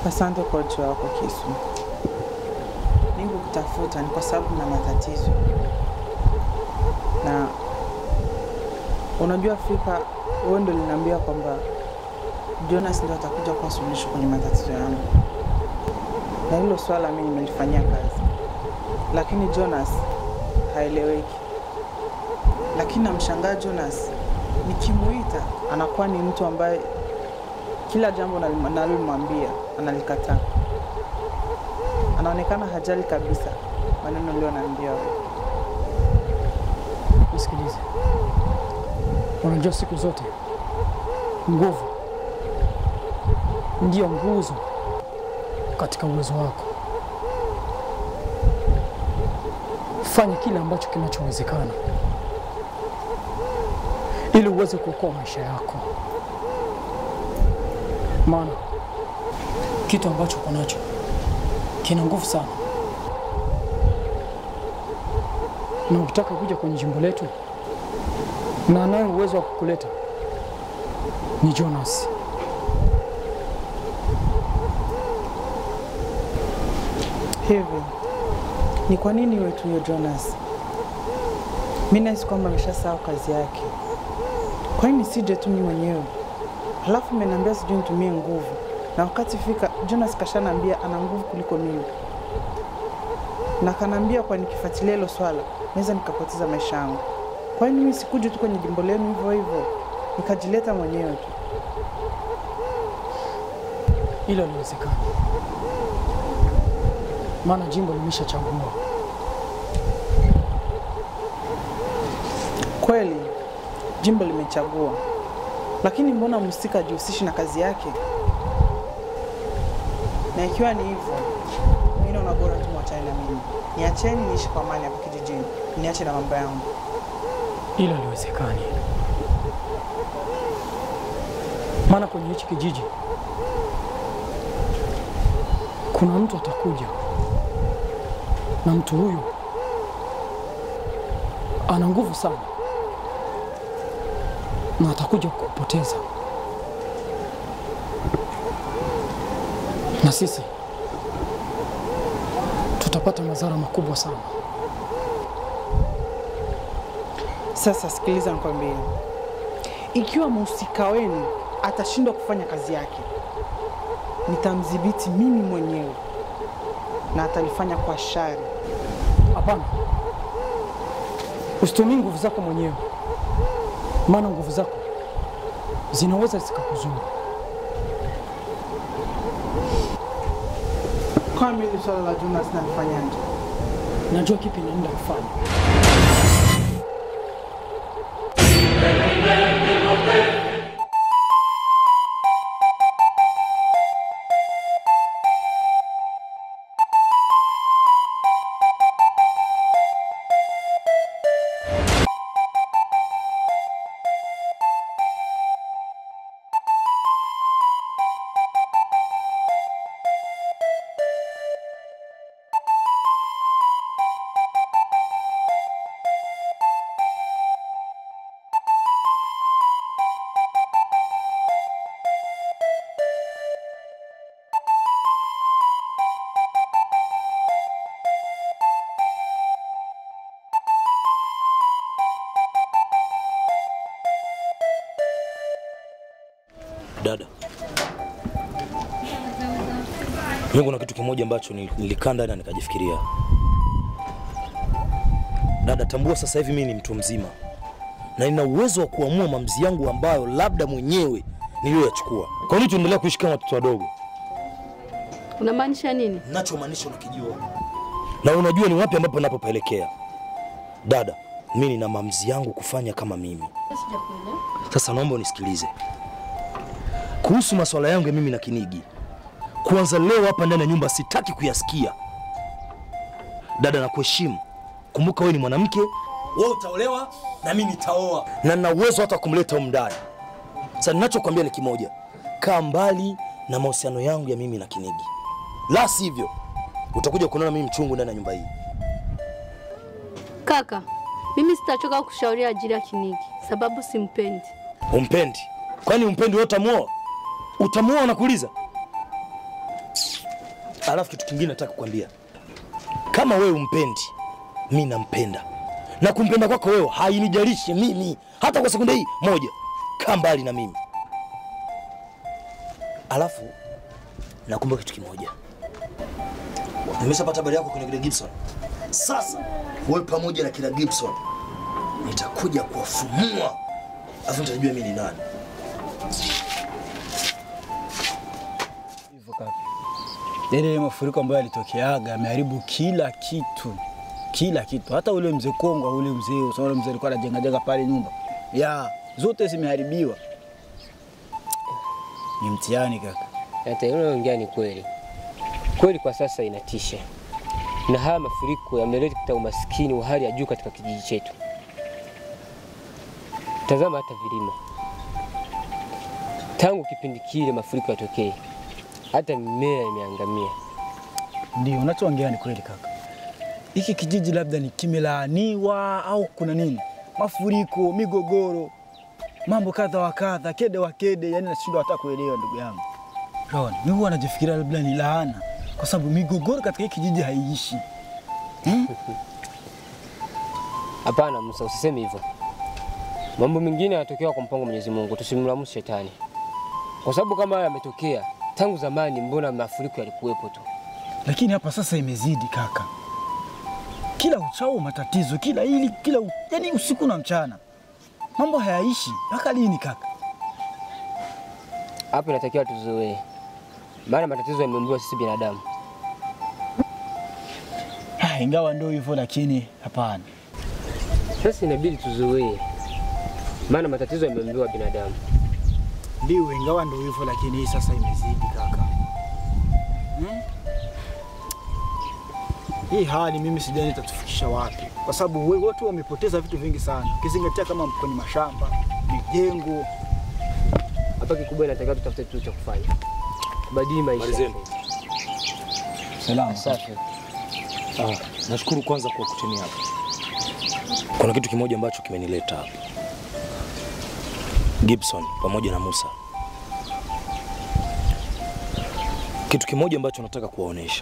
Asante kwa ujio wako Kisu. Mimi kukutafuta ni kwa sababu na matatizo, na unajua Afrika, wewe ndio liniambia kwamba Jonas ndio atakuja kuwa suluhisho kwenye matatizo yangu, na hilo swala mimi nimelifanyia kazi, lakini Jonas haeleweki. Lakini namshangaa Jonas, nikimuita anakuwa ni mtu ambaye kila jambo nalim- nalomwambia analikataa. Anaonekana hajali kabisa maneno uliyoniambia wewe. Nisikilize, unajua siku zote nguvu ndiyo nguzo katika uwezo wako. Fanya kile ambacho kinachowezekana ili uweze kuokoa maisha yako, maana kitu ambacho uko nacho kina nguvu sana, na ukitaka kuja kwenye jimbo letu, na anaye uwezo wa kukuleta ni Jonas. Hivi ni kwa nini iwe tu huyo Jonas? Mi nahisi kwamba ameshasahau kazi yake. Kwa nini sije tu mimi mwenyewe? Halafu mmeniambia sijui nitumie nguvu, na wakati fika Jonas kashanaambia ana nguvu kuliko mimi, na kanaambia kwa nikifuatilia hilo swala naweza nikapoteza maisha yangu. Kwa nini mimi sikuja tu kwenye jimbo lenu hivyo hivyo nikajileta mwenyewe tu? Hilo liwezekana, maana jimbo limeshachagua. Kweli jimbo limechagua, lakini mbona mhusika hajihusishi na kazi yake? Na ikiwa ni hivyo, mimi naona bora tu mwachane na mimi, niacheni niishi kwa amani hapa kijijini, niache na mambo yangu. Hilo liwezekani, maana kwenye hichi kijiji kuna mtu atakuja, na mtu huyu ana nguvu sana, na atakuja kukupoteza, na sisi tutapata madhara makubwa sana. Sasa sikiliza, nikwambie, ikiwa mhusika wenu atashindwa kufanya kazi yake, nitamdhibiti mimi mwenyewe na atalifanya kwa shari. Hapana, usitumii nguvu zako mwenyewe, maana nguvu zako zinaweza zikakuzuru. Kwa mimi hili swala la Jonas nalifanyaje? Najua kipi naenda kufanya. Dada, mimi kuna kitu kimoja ambacho nil- nilikaa ndani na nikajifikiria. Dada, tambua sasa hivi mimi ni mtu mzima na nina uwezo wa kuamua maamuzi yangu ambayo labda mwenyewe niliyoyachukua. Kwa nini tuendelea kuishi kama watoto wadogo? Unamaanisha nini? Nachomaanisha unakijua, na unajua ni wapi ambapo napopaelekea. Dada, mimi nina maamuzi yangu kufanya kama mimi. Sasa naomba unisikilize kuhusu masuala yangu ya mimi na Kinigi. Kuanza leo hapa ndani ya nyumba sitaki kuyasikia. Dada, nakuheshimu. Kumbuka wewe ni mwanamke, wewe utaolewa na mimi nitaoa, na nina uwezo hata kumleta humu ndani. Sasa ninachokwambia ni kimoja, kaa mbali na mahusiano yangu ya mimi na Kinigi, la sivyo utakuja kunaona mimi mchungu ndani ya nyumba hii. Kaka, mimi sitachoka kushauria ajili ya Kinigi sababu simpendi. Umpendi? Kwani umpendi wewe utamuoa? Utamuoa nakuuliza? Alafu kitu kingine nataka kukwambia, kama wewe umpendi, mi nampenda, na kumpenda kwako wewe hainijalishi mimi hata kwa sekunde hii moja. Kaa mbali na mimi. Alafu nakumbuka kitu kimoja, nimeshapata habari yako kwenye kile Gibson. Sasa wewe pamoja na kila Gibson nitakuja kuwafumua, alafu nitajua mimi ni nani. Hivyo kaka, yale ile mafuriko ambayo yalitokeaga yameharibu kila kitu, kila kitu, hata ule mzee Kongwa, ule mzee usaona, mzee alikuwa anajenga jenga pale nyumba ya zote zimeharibiwa. Ni mtihani kaka. Hata unaongea ni kweli kweli, kwa sasa inatisha, na haya mafuriko yameleta umaskini wa hali ya juu katika kijiji chetu. Tazama hata vilima, tangu kipindi kile mafuriko yatokee, hata mimea imeangamia. Ndio unachoongea ni kweli kaka. Hiki kijiji labda ni kimelaaniwa au kuna nini? Mafuriko, migogoro, mambo kadha wa kadha, kede wa kede, yani nashindwa hata kuelewa ndugu yangu. Ron, mimi huwa najifikiria labda ni laana, kwa sababu migogoro katika hiki kijiji haiishi. Hapana Musa, usiseme hivyo. Mambo mengine yanatokea kwa mpango wa Mwenyezi Mungu, tusimlamu shetani, kwa sababu kama haya yametokea tangu zamani, mbona mafuriko yalikuwepo tu? Lakini hapa sasa imezidi kaka, kila uchao matatizo, kila hili kila u... yani usiku na mchana mambo hayaishi. Mpaka lini kaka? Hapo inatakiwa tuzoee, maana matatizo yameumbiwa sisi binadamu. Ah, ingawa ndio hivyo, lakini hapana. Sasa inabidi tuzoee, maana matatizo yameumbiwa binadamu. Ndio, ingawa ndio hivyo, lakini hii sasa imezidi kaka. Hmm? Hii hali mimi sijani itatufikisha wapi, kwa sababu we- watu wamepoteza vitu vingi sana, ukizingatia kama kwenye mashamba, mijengo. Hapa kikubwa inatakiwa tutafute kitu cha kufanya, tubadili maisha. Malizeni. Salama. Safi. Ah, nashukuru kwanza kwa kutimia hapa. Kuna kitu kimoja ambacho kimenileta hapa. Gibson pamoja na Musa. Kitu kimoja ambacho nataka kuwaonesha.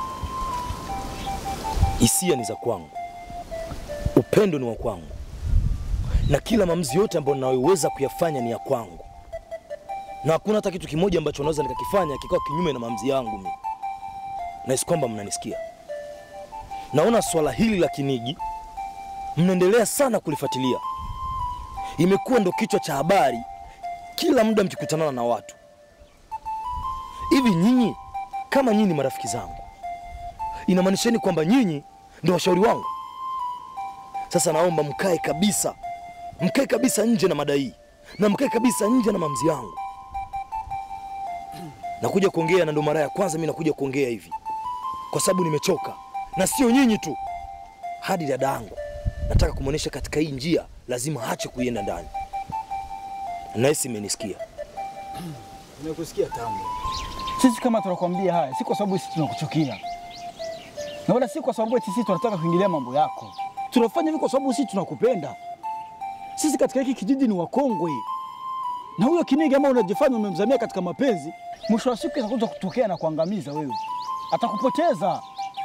Hisia ni za kwangu. Upendo ni wa kwangu. Na kila maamuzi yote ambayo ninayoweza kuyafanya ni ya kwangu. Na hakuna hata kitu kimoja ambacho naweza nikakifanya kikawa kinyume na maamuzi yangu mimi. Nahisi kwamba mnanisikia. Naona swala hili la Kinigi mnaendelea sana kulifuatilia, imekuwa ndo kichwa cha habari kila muda mkikutanana na watu. Hivi nyinyi kama nyinyi marafiki zangu, inamaanisheni kwamba nyinyi ndo washauri wangu? Sasa naomba mkae kabisa, mkae kabisa nje na madai na mkae kabisa nje na mamzi yangu. Nakuja kuongea na ndo mara ya kwanza mimi nakuja kuongea hivi kwa sababu nimechoka, na sio nyinyi tu, hadi dada yangu nataka kumwonyesha katika hii njia lazima ache kuienda ndani. Nahisi imenisikia. Nimekusikia Tambo. Sisi kama tunakwambia haya, si kwa sababu sisi tunakuchukia, na wala si kwa sababu eti sisi tunataka kuingilia mambo yako. Tunafanya hivi kwa sababu sisi tunakupenda. Sisi katika hiki kijiji ni wakongwe, na huyo Kinigi ama unajifanya umemzamia katika mapenzi, mwisho wa siku atakuja kutokea na kuangamiza wewe, atakupoteza.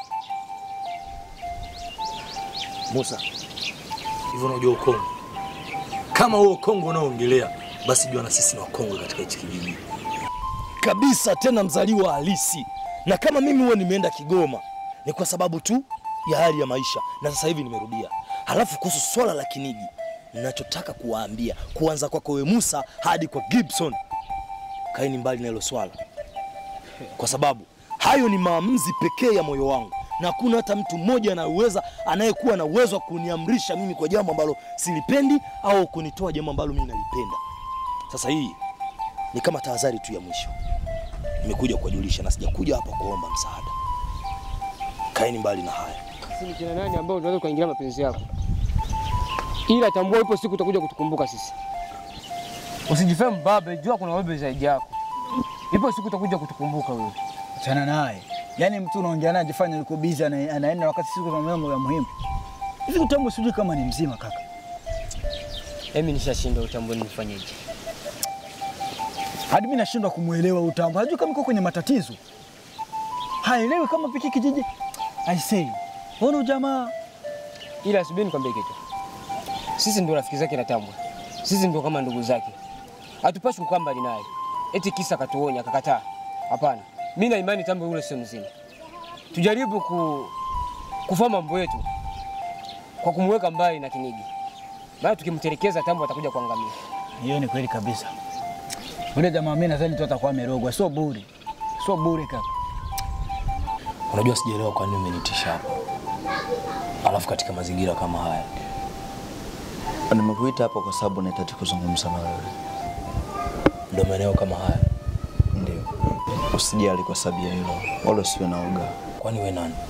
Musa, hivyo unajua ukongwe? Kama huo ukongwe unaoongelea, basi jua na sisi ni wakongwe katika hichi kijiji kabisa, tena mzaliwa halisi. Na kama mimi huwa nimeenda Kigoma ni kwa sababu tu ya hali ya maisha, na sasa hivi nimerudia. Halafu kuhusu swala la Kinigi, ninachotaka kuwaambia kuanza kwako wewe Musa hadi kwa Gibson, kaeni mbali na hilo swala, kwa sababu hayo ni maamuzi pekee ya moyo wangu na hakuna hata mtu mmoja anayeweza anayekuwa na uwezo wa kuniamrisha mimi kwa jambo ambalo silipendi au kunitoa jambo ambalo mimi nalipenda. Sasa hii ni kama tahadhari tu ya mwisho, nimekuja kuwajulisha na sijakuja hapa kuomba msaada. Kaeni mbali na haya. Sisi ni kina nani ambao unaweza kuingilia mapenzi yako? Ila tambua, ipo siku utakuja kutukumbuka sisi. Usijifanye mbabe, jua kuna wewe zaidi yako. Ipo siku utakuja kutukumbuka wewe. Achana naye. Yaani mtu unaongea naye ajifanya yuko busy ana, anaenda wakati siku za mambo ya muhimu. Hivi Utambo sijui kama ni mzima kaka. Mimi nishashinda utambue nifanyeje. Hadi mimi nashindwa kumuelewa Utambo. Hajui kama yuko kwenye matatizo. haelewi kama piki kijiji. I say, ona jamaa Ila subiri nikwambie kitu, sisi ndio rafiki zake na Tambwe, sisi ndio kama ndugu zake, hatupashi kukaa mbali naye eti kisa akatuonya akakataa. Hapana, mimi na imani Tambwe yule sio mzima. Tujaribu ku, kufanya mambo yetu kwa kumweka mbali na Kinigi, maana tukimtelekeza Tambwe atakuja kuangamia. hiyo ni kweli kabisa. Ule jamaa mimi nadhani tu atakuwa amerogwa, sio bure, sio bure kaka. Unajua sijaelewa kwa nini umenitisha hapa, alafu katika mazingira kama haya. Nimekuita hapa kwa sababu nahitaji kuzungumza na wewe. Ndio maeneo kama haya. Ndio, usijali kwa sababu ya hilo, wala usiwe na uga. Kwani we nani?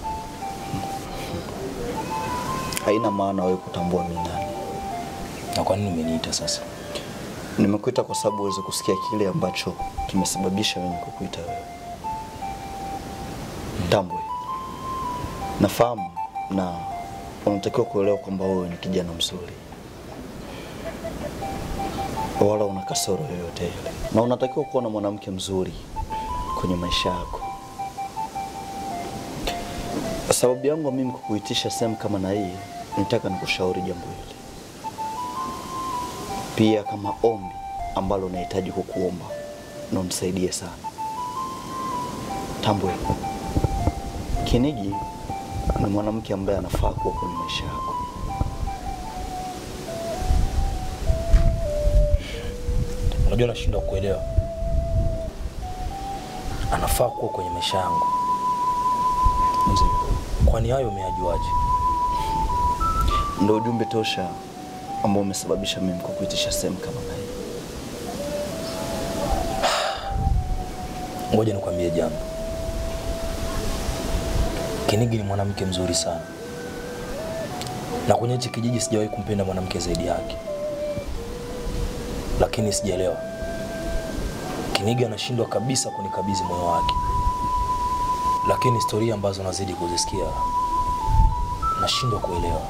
Haina maana wewe kutambua mimi nani. Na kwa nini umeniita sasa? Nimekuita kwa sababu uweze kusikia kile ambacho kimesababisha mimi kukuita wewe. Tambwe, nafahamu na unatakiwa kuelewa kwamba wewe ni kijana mzuri, wala una kasoro yoyote ile, na unatakiwa kuwa na mwanamke mzuri kwenye maisha yako. Sababu yangu mimi kukuitisha sehemu kama na hii, nitaka nikushauri jambo hili pia kama ombi ambalo nahitaji kukuomba na unisaidie sana. Tambwe, Kinigi ni mwanamke ambaye anafaa kuwa kwenye maisha yako. Unajua nashindwa kuelewa. Anafaa kuwa kwenye maisha yangu. Ndio, Kwani hayo umeyajuaje? ndio ujumbe tosha ambao umesababisha mimi kukuitisha sehemu kama na hii. Ngoja nikwambie jambo. Kinigi ni mwanamke mzuri sana, na kwenye hichi kijiji sijawahi kumpenda mwanamke zaidi yake, lakini sijaelewa. Kinigi anashindwa kabisa kunikabidhi moyo wake, lakini historia ambazo nazidi kuzisikia nashindwa kuelewa.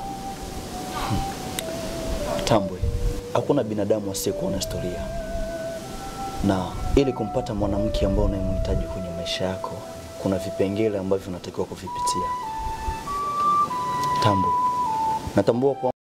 Tambwe, hakuna binadamu asiyekuwa na historia, na ili kumpata mwanamke ambaye unayemhitaji kwenye maisha yako, kuna vipengele ambavyo unatakiwa kuvipitia. Tambwe, natambua kwa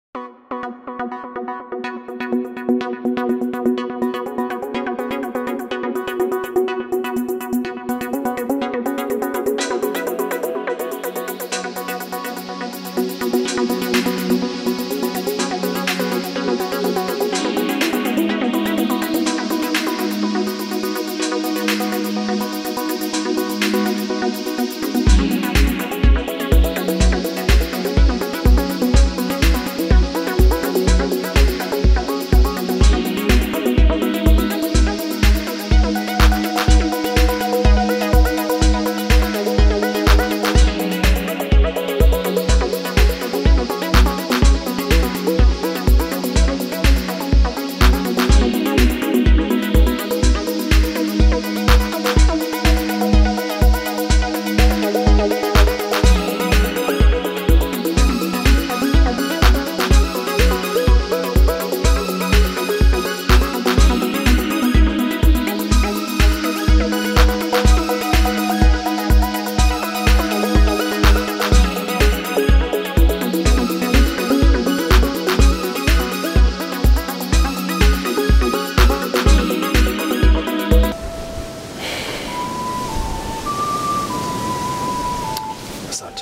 Asante.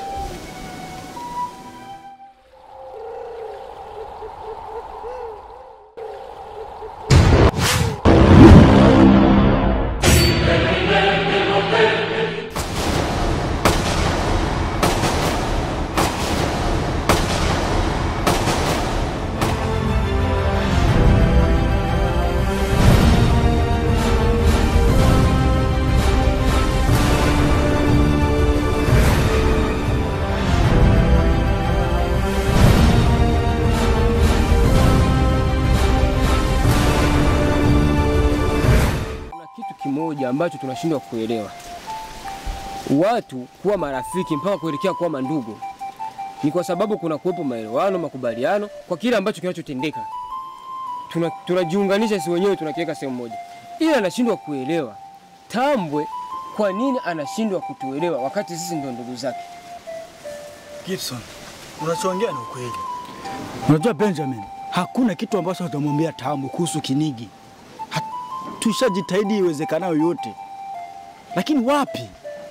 Kuna kitu kimoja ambacho tunashindwa kuelewa, watu kuwa marafiki mpaka kuelekea kuwa mandugu ni kwa sababu kuna kuwepo maelewano, makubaliano kwa kile ambacho kinachotendeka. Tuna- Tunajiunganisha si wenyewe tunakiweka sehemu moja, ila nashindwa kuelewa Tambwe kwa nini anashindwa kutuelewa wakati sisi ndio ndugu zake? Gibson, unachoongea ni ukweli. Unajua Benjamin, hakuna kitu ambacho utamwambia Tamu kuhusu Kinigi. Ha- Tushajitahidi iwezekanayo yote, lakini wapi?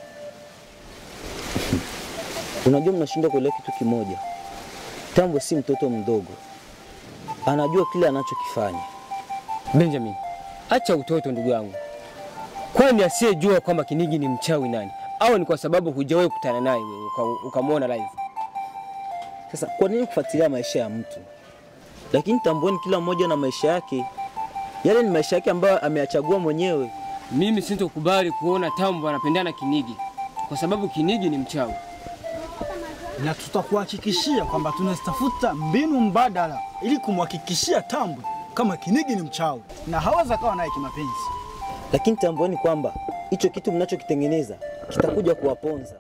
Unajua, mnashindwa kuelewa kitu kimoja. Tambwe si mtoto mdogo, anajua kile anachokifanya. Benjamin, acha utoto ndugu yangu. Kwani asiyejua kwamba Kinigi ni mchawi nani? Au ni kwa sababu hujawahi kukutana naye wewe uka- ukamwona live? Sasa kwa nini kufuatilia maisha ya mtu? Lakini tambueni, kila mmoja na maisha yake. Yale ni maisha yake ambayo ameyachagua mwenyewe. Mimi sintokubali kuona Tambo anapendana Kinigi kwa sababu Kinigi ni mchawi. Na tutakuhakikishia kwamba tunazitafuta mbinu mbadala ili kumhakikishia Tambwe kama Kinigi ni mchawi na hawezi kawa naye kimapenzi. Lakini tambueni kwamba hicho kitu mnachokitengeneza kitakuja kuwaponza.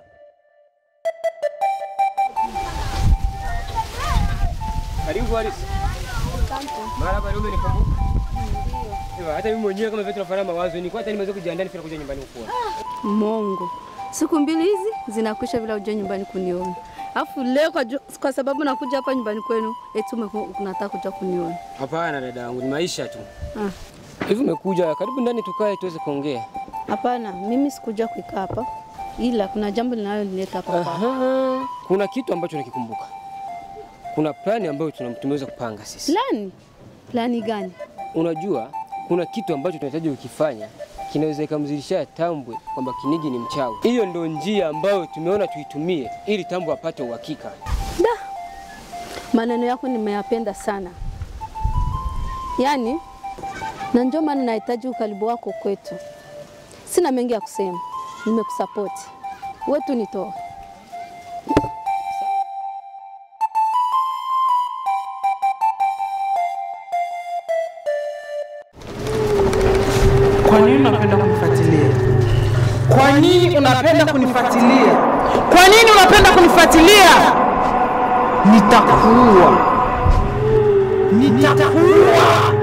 Karibu Alice. Mara baada umenikumbuka. Ndio. Hata mimi mwenyewe kama vile tunafanana mawazo, nilikuwa hata nimeweza kujiandaa nifika kuja nyumbani kukuona. Mongo, siku mbili hizi zinakwisha bila uja nyumbani kuniona, alafu leo kwa, ju- kwa sababu nakuja hapa nyumbani kwenu eti umeku- unataka kuja kuniona. Hapana dada yangu, ni maisha tu. Ah. Hivi umekuja, karibu ndani tukae tuweze kuongea. Hapana, mimi sikuja kuikaa hapa, ila kuna jambo linalonileta hapa kwako. Aha. Kuna kitu ambacho nakikumbuka. Kuna plani ambayo tuna- tumeweza kupanga sisi. Plani? Plani gani? Unajua, kuna kitu ambacho tunahitaji kukifanya kinaweza ikamzidishia Tambwe kwamba Kinigi ni mchawi. Hiyo ndio njia ambayo tumeona tuitumie ili Tambwe apate uhakika. Da, maneno yako nimeyapenda sana, yaani na ndio maana nahitaji ukaribu wako kwetu. Sina mengi ya kusema, nimekusapoti wewe tu nitoa. Kwa nini unapenda kunifuatilia? Kwa nini unapenda kunifuatilia? Kwa nini unapenda kunifuatilia? Nitakuua, nitakuua.